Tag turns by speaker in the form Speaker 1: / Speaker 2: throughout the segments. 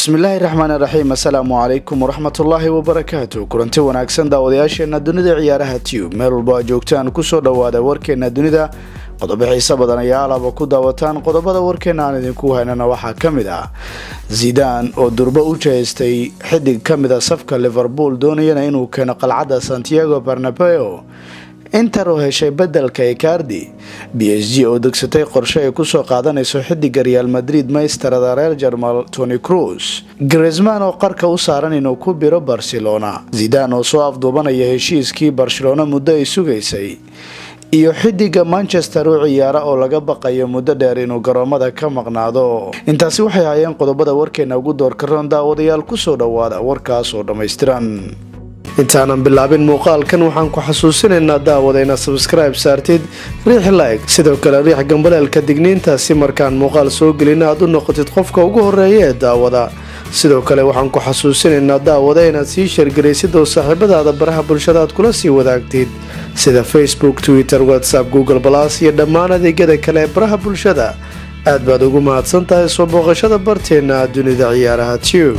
Speaker 1: bismillaahi raxmaani raxiim assalaamu calaykum waraxmatullaahi wabarakaatu kulanti wanaagsan daawadayaasheena dunida ciyaaraha tube meel walbo aad joogtaan kusoo dhawaada warkeena dunida qodobo xiise badan ayaa alaba ku daawataan qodobada warkeena aan idinku haynana waxaa ka mid ah zidaan oo durbo u jeestay xidig ka mid a safka liverpool doonayana inuu keeno qalcadda santiago barnabeo inter oo heshay bedelka ecardi b s g oo degsatay qorshe ay kusoo qaadanayso xidiga real madrid maystarada reer jarmal tony cruz gresman oo qarka u saaran inuu ku biro barcelona zidaan oo soo afduubanaya heshiiskii barcelona muddo ay sugaysay iyo xidiga manchester u ciyaara oo laga baqayo muddo dheer inuu garoomada ka maqnaado intaasi waxay hayeen qodobada warkeena ugu doorkaroon daawadayaal kusoo dhawaada warkaas oo dhammaystiran intaanan bilaabin muuqaalkan waxaan ku xasuusinaynaa daawada inaad sabskribe saartid riix like sidoo kale riix gambaleelka digniinta si markaan muuqaal soo gelina aad u noqotid qofka ugu horeeya ee daawada sidoo kale waxaan ku xasuusinaynaa daawada inaad sii sheergaraysid oo saaxiibadaada baraha bulshada aad kula sii wadaagtid sida facebook twitter whatsapp google balas iyo dhammaan adeegyada kale ee baraha bulshada aad baad ugu mahadsan tahay soo booqashada barteena dunida ciyaaraha tube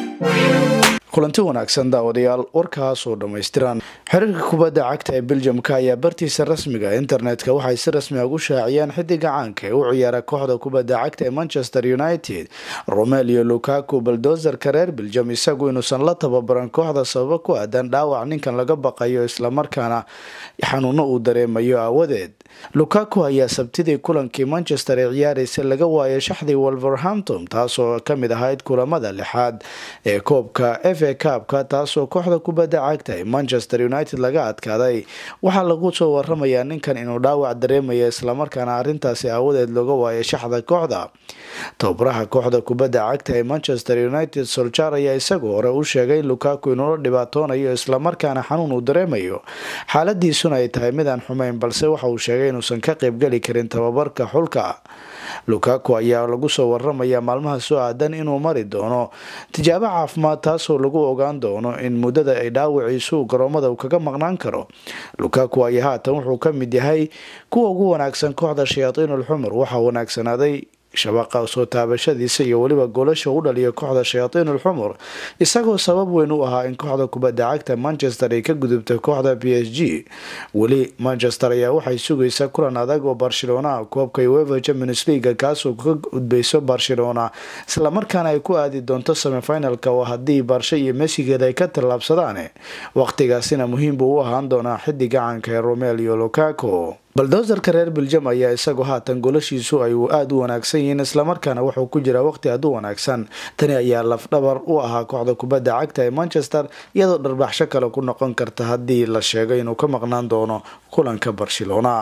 Speaker 1: kulanti wanaagsan daawadayaal warkaas oo dhammaystiran xiriirka kubadda cagta ee beljamka ayaa bartiisa rasmiga internetka waxay si rasmi ugu shaaciyeen xidiga caanka ee u ciyaara kooxda kubadda cagta ee manchester united romelio lukaku baldozerka reer beljam isagu inuusan la tababaran kooxda sababo ku aadan dhaawac ninkan laga baqayo islamarkaana xanuuno uu dareemayo aawadeed lukaku ayaa sabtidii kulankii manchester ee ciyaaraysa laga waayay shaxdii wolverhampton taasoo kamid ahayd kulamada lixaad ee koobka f a kaabka taasoo kooxda kubadda cagta ee manchester united laga adkaaday waxaa lagu soo waramayaa ninkan inuu dhaawac dareemaya islamarkaana arintaasi aawadeed looga waayay shaxda kooxda tababaraha kooxda kubadda cagta ee manchester united soljar ayaa isagu hore u sheegay in lukaku inuula dhibaatoonayo islamarkaana xanuun uu dareemayo xaaladiisuna ay tahay midaan xumayn balse waxa uu sheegay inuusan ka qaybgeli karin tababarka xulka lukaku ayaa lagu soo waramayaa maalmaha soo aadan inuu mari doono tijaabo caafimaad taasoo lagu ogaan doono in muddada ay dhaawiciisu garoomada uu kaga maqnaan karo lukaku ayaa haatan wuxuu ka mid yahay kuwa ugu wanaagsan kooxda shayaatiinul xumar waxaa wanaagsanaaday shabaqa soo taabashadiisa iyo weliba goolasha u dhaliya kooxda shayaatiinul xumur isagoo sabab weyn u ahaa in kooxda kubadda cagta manchester ay ka gudubtay kooxda b s g weli manchester ayaa waxay sugaysaa kulan adag oo barcelona koobka uefa champions leaga kaasoo ka gudbayso barcelona islamarkaana ay ku aadi doonto semifinalka oo haddii barshe iyo mesigeed ay ka tallaabsadaan waqtigaasina muhiim buu u ahaan doonaa xidiga caanka ee romelio lukaku baldozerka reer beljam ayaa isagu haatan golashiisu ay aada u wanaagsan yihiin islamarkaana wuxuu ku jiraa waqti aad u wanaagsan tani ayaa lafdhabar u ahaa kooxda kubadda cagta ee manchester iyadoo dharbaxsho kale ku noqon karta haddii la sheego inuu ka maqnaan doono kulanka barcelona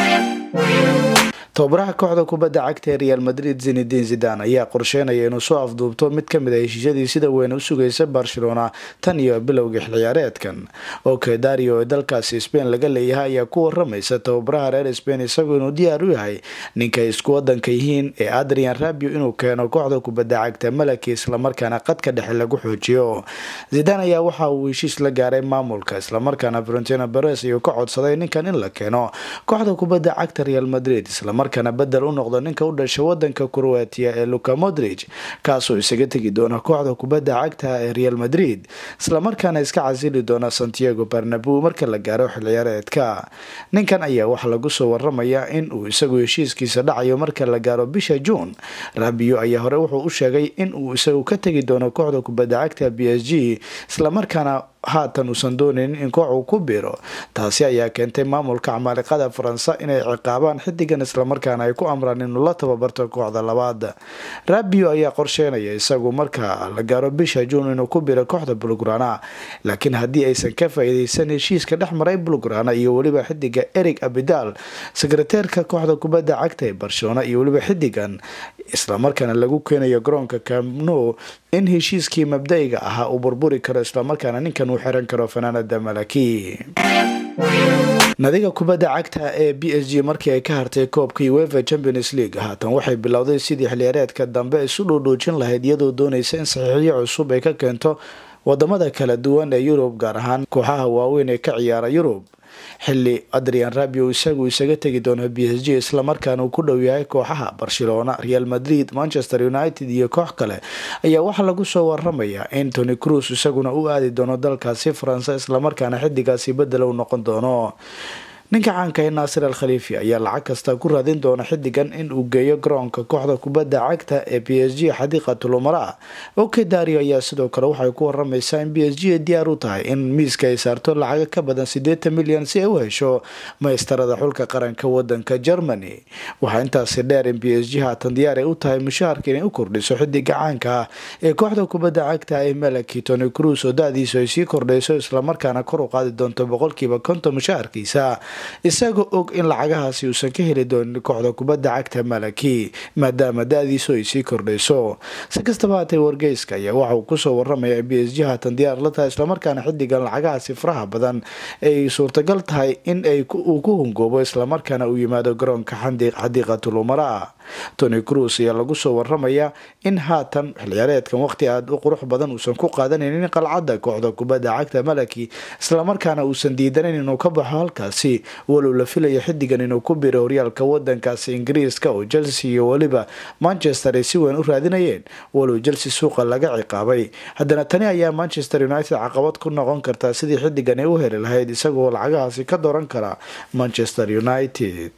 Speaker 1: tababaraha kooxda kubadda cagta ee real madrid zinedin zidan ayaa qorsheynaya inuu soo afduubto mid kamid a heshiisyadii sida weyn u sugaysa barcelona tan iyo bilowgii xilciyaareedkan ok dario ee dalkaasi spain laga leeyahay ayaa ku waramaysa tababaraha reer spain isagoo inuu diyaar u yahay ninkay isku wadanka yihiin ee adrian rabio inuu keeno kooxda kubadda cagta malaki islamarkaana qadka dhexe lagu xoojiyo zidan ayaa waxa uu heshiis la gaaray maamulka islamarkaana valentina beres ayuu ka codsaday ninkan in la keeno kooxda kubadda cagta real madrid markana bedel u noqdo ninka u dhashay wadanka croatia ee luka modrig kaasoo isaga tegi doona kooxda kubadda cagta ee real madrid islamarkaana iska casili doona santiago barnabu marka la gaaro xilciyaareedka ninkan ayaa waxaa lagu soo waramayaa in uu isagu heshiiskiisa dhacayo marka la gaaro bisha juun rabio ayaa hore wuxuu u sheegay in uu isagu ka tegi doono kooxda kubadda cagta b s g islamarkaana haatan uusan doonaynin in koox uu ku biiro taasi ayaa keentay maamulka camaaliqada faransa inay ciqaabaan xidigan islamarkaana ay ku amraan inuu la tababarto kooxda labaad rabio ayaa qorsheynaya isagu marka la gaaro bisha juun inuu ku biro kooxda bulgrana laakiin haddii aysan ka faa-iideysan heshiiska dhex maray bulgrana iyo weliba xidiga eric abidal sekreteerka kooxda kubadda cagta ee barcelona iyo weliba xidigan islamarkaana lagu keenayo garoonka camno in heshiiskii mabda-iga ahaa uu burburi karo islamarkaana ninkan uu xiran karo fanaanada malaki nadiga kubadda cagta ee b s g markii ay ka hartay koobka uefa champions league haatan waxay bilowday sidii xiliyaareedka dambe isu dhuudhuujin lahayd iyadoo doonaysa in saxiixyo cusub ay ka keento wadamada kala duwan ee yurub gaar ahaan kooxaha waaweyn ee ka ciyaara yurub xili adrian rabio isagu isaga tegi doono b s g islamarkaana uu ku dhow yahay kooxaha barcelona real madrid manchester united iyo koox kale ayaa waxaa lagu soo waramaya in tony cruz isaguna u aadi doono dalkaasi faransa islamarkaana xidigaasi bedel u noqon doono ninka caanka ee naasir al khaliifi ayaa lacag kasta ku raadin doona xidigan in uu geeyo garoonka kooxda kubadda cagta ee b s g xadiiqatul umara oke dario ayaa sidoo kale waxay ku waramaysaa in b s g ay diyaar u tahay in miiska ay saarto lacaga ka badan siddeetan milyan si ay u hesho maystarada xulka qaranka wadanka germany waxaa intaasi dheer in b s g haatan diyaar ay u tahay mushaharka inay u kordhiso xidiga caanka ah ee kooxda kubadda cagta ee malaki tony cruz oo da-diisu ay sii kordhayso islamarkaana kor u qaadi doonto boqolkiiba konton mushaharkiisa isagoo og in lacagahaasi uusan ka heli doonin kooxda kubadda cagta malaki maadaama da-diisu ay sii kordhayso si kastaba haatee wargeyska ayaa waxa uu kusoo waramaya in b s g haatan diyaar la tahay islamarkaana xidigan lacagahaasi faraha badan ay suurtagal tahay in ay uu ku hungoobo islamarkaana uu yimaado garoonka xadiiqatul umara tony cruz ayaa lagu soo waramaya in haatan xilciyaareedkan waqti aada u qurux badan uusan ku qaadanaynin qalcadda kooxda kubadda cagta malaki islamarkaana uusan diidanayn inuu ka baxo halkaasi walow la filaya xidigan inuu ku biro horyaalka wadankaasi ingiriiska oo chelsea iyo weliba manchester ay si weyn u raadinayeen walow chelsea suuqa laga ciqaabay haddana tani ayaa manchester united caqabad ku noqon kartaa sidii xidigan ay u heli lahayd isagoo lacagahaasi ka dooran kara manchester united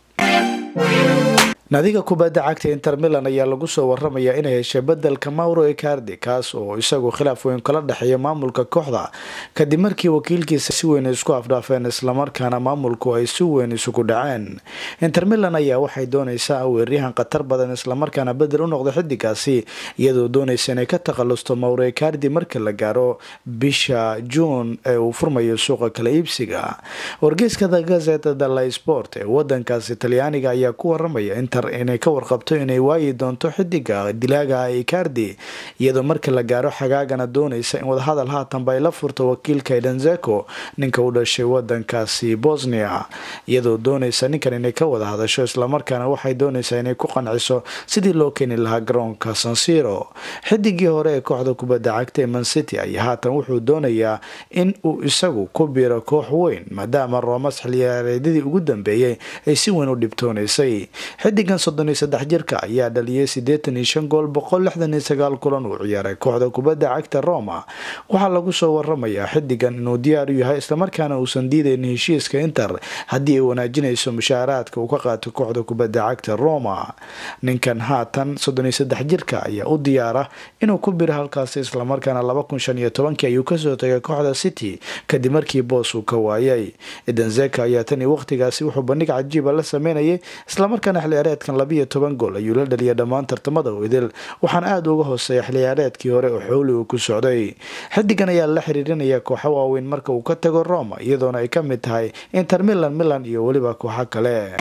Speaker 1: naadiga kubadda cagta inter milan ayaa lagu soo waramaya inay heshay bedelka mauro ecardi kaas oo isagu khilaaf weyn kala dhexeeya maamulka kooxda kadib markii wakiilkiisa si weyn isku afdhaafeen islamarkaana maamulku ay si weyn isugu dhaceen inter milan ayaa waxay doonaysaa weeryahan khatar badan islamarkaana bedel u noqda xidigaasi iyadoo doonaysa inay ka takhalusto mauro ecardi marka la gaaro bisha juun ee uu furmayo suuqa kala iibsiga wargeyska the gazeta della sport ee wadankaasi talyaaniga ayaa ku waramaya inter inay ka warqabto inay waayi doonto xidiga dilaaga icardi iyadoo marka la gaaro xagaagana doonaysa in wadahadal haatanba ay la furto wakiilka edanzeko ninka u dhashay wadankaasi bosnia iyadoo doonaysa ninkan inay ka wada hadasho islamarkaana waxay doonaysaa inay ku qanciso sidii loo keeni lahaa garoonka sansiro xidigii hore ee kooxda kubadda cagta ee mancity ayaa haatan wuxuu doonayaa in uu isagu ku biro koox weyn maadaama roomas xiliyaareedyadii ugu dambeeyey ay si weyn u dhibtoonaysay xidigan soddon iyo saddex jirka ayaa dhaliyay siddeetan iyo shan gool boqol lixdan iyo sagaal kulan uu ciyaaray kooxda kubadda cagta roma waxaa lagu soo waramayaa xidigan inuu diyaar u yahay islamarkaana uusan diidayn heshiiska inter haddii ay wanaajinayso mushaaraadka uu ka qaato kooxda kubadda cagta roma ninkan haatan soddon iyo saddex jirka ayaa u diyaara inuu ku biro halkaasi islamarkaana laba kun shan iyo tobankii ayuu kasoo tagay kooxda city kadib markii boos uu ka waayay edanzeka ayaa tan iyo waqtigaasi wuxuu bandhig cajiiba la sameynayay islamarkaana xilciyaareedkan labiiyo toban gool ayuu la dhaliyay dhammaan tartamada idil waxaana aada uga hooseeya xilciyaareedkii hore oo xooli uu ku socday xidigan ayaa la xiriirinaya kooxo waaweyn marka uu ka tago roma iyadoona ay ka mid tahay inter milan milan iyo weliba kooxo kale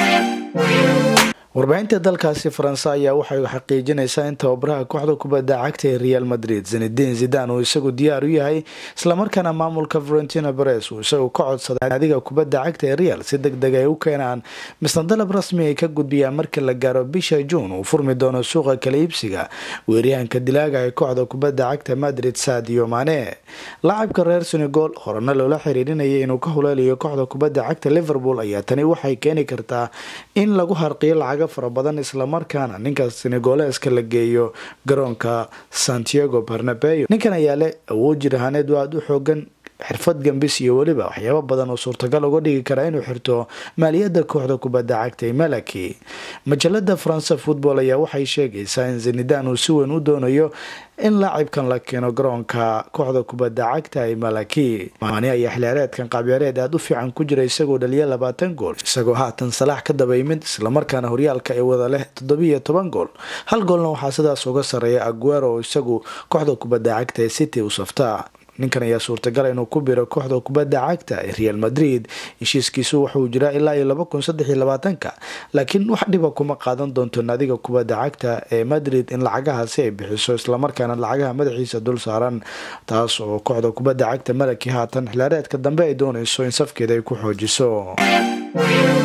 Speaker 1: warbaahinta dalkaasi faranse ayaa waxay xaqiijinaysaa in tababaraha kooxda kubadda cagta ee real madrid zinedin zidan uu isagu diyaar u yahay islamarkaana maamulka valentina beres uu isagu ka codsaday adiga kubadda cagta ee real si deg deg ay u keenaan misna dalab rasmi ay ka gudbiyaan marka la gaaro bisha juun uu furmi doono suuqa kala iibsiga weeryahanka dilaaga ee kooxda kubadda cagta madrid sadio mane lacabka reer senegal horena loola xiriirinayay inuu ka huleelayo kooxda kubadda cagta liverpool ayaa tani waxay keeni kartaa in lagu harqiyo lacag fara badan islamarkaana ninka senegoleska la geeyo garoonka santiago barnabeo ninkan ayaa leh awood jir ahaaneed oo aada u xoogan xirfad gambis iyo weliba waxyaabo badan oo suurtagal uga dhigi kara inuu xirto maaliyadda kooxda kubadda cagta ee malaki majalada faranse football ayaa waxay sheegaysaa in zenidan uu si weyn u doonayo in laacibkan la keeno garoonka kooxda kubadda cagta ee malaki maani ayaa xilciyaareedkan qaabciyaareed aada u fiican ku jira isagoo dhaliya labaatan gool isagoo haatan salaax ka daba yimid islamarkaana horyaalka ee wada leh toddobiiyo toban gool hal goolna waxaa sidaas uga sarreeya aguero oo isagu kooxda kubadda cagta ee city u saftaa ninkan ayaa suurtagala inuu ku biro kooxda kubadda cagta ee real madrid heshiiskiisu wuxuu jiraa ilaa iyo laba kun saddex iyo labaatanka laakiin wax dhiba kuma qaadan doonto naadiga kubadda cagta ee madrid in lacagahaasi ay bixiso islamarkaana lacagaha madaxiisa dul saaran taas oo kooxda kubadda cagta malaki haatan xilaareedka dambe ay doonayso in safkeeda ay ku xoojiso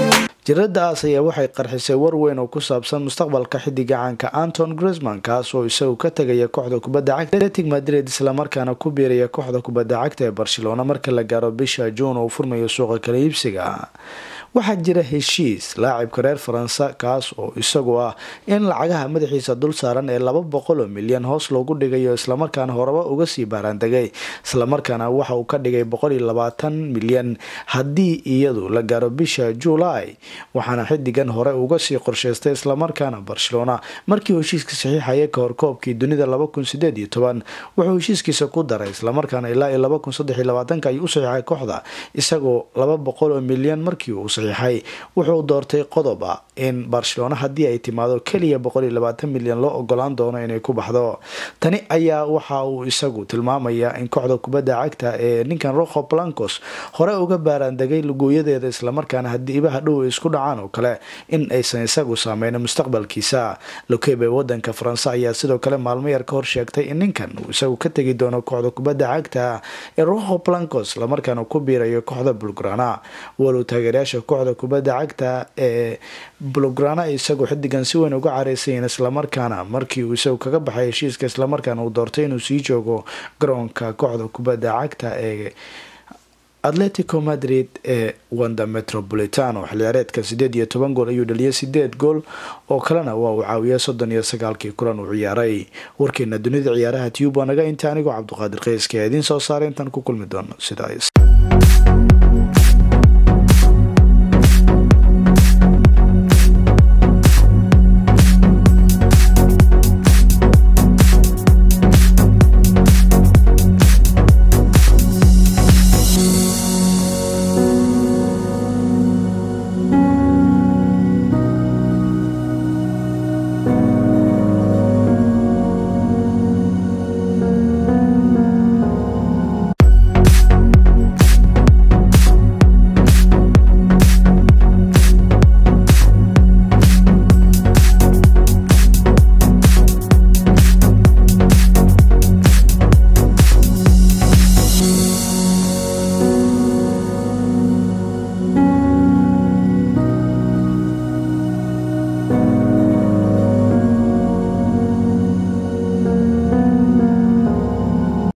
Speaker 1: jiradaas ayaa waxay qarxisay war weyn oo ku saabsan mustaqbalka xidiga caanka anton grisman kaas oo isagu ka tegaya kooxda kubadda cagta atletic madrid islamarkaana ku biiraya kooxda kubadda cagta ee barcelona marka la gaaro bisha juun oo furmayo suuqa kala iibsiga waxaa jira heshiis laacibka reer faransa kaas oo isagu ah in lacagaha madaxiisa dul saaran ee laba boqol oo milyan hoos loogu dhigayo islamarkaana horeba uga sii baaraandegay islamarkaana waxa uu ka dhigay boqol iyo labaatan milyan haddii iyadu la gaaro bisha juulaay waxaana xidigan hore uga sii qorsheystay islamarkaana barcelona markii heshiiska saxiixaya kahor koobkii dunida laba kun sideed iyo toban wuxuu heshiiskiisa ku daray islamarkaana ilaa iyo laba kun saddex iyo labaatanka ayuu u saxiixay kooxda isagoo laba boqol oo milyan markii uu saxiixay wuxuu doortay qodoba in barcelona haddii ay timaado keliya boqol iyo labaatan milyan loo ogolaan doono inay ku baxdo tani ayaa waxa uu isagu tilmaamayaa in kooxda kubadda cagta ee ninkan roho blancos hore uga baaraandegay lugooyadeeda islamarkaana haddii ibaha dhow ay isku dhacaan oo kale in aysan isagu saameyno mustaqbalkiisa lokebe wadanka faranse ayaa sidoo kale maalmo yar ka hor sheegtay in ninkan uu isagu ka tegi doono kooxda kubadda cagta ee roho blancos islamarkaana ku biirayo kooxda bulgrana walow taageerayaasha kooxda kubadda cagta ee bulgrana isagu xidigan si weyn uga careysayin islamarkaana markii uu isagu kaga baxay heshiiska islamarkaana uu doortay inuu sii joogo garoonka kooxda kubadda cagta ee atletico madrid ee wanda metropolitano xilciyaareedka sideed iyo toban gool ayuu dhaliyay sideed gool oo kalena waa uu caawiyay soddon iyo sagaalkii kulan uu ciyaaray warkeena dunida ciyaaraha tube waa naga inta anigoo cabduqaadir qeyska ee idiin soo saaray intaan ku kulmi doono sidaas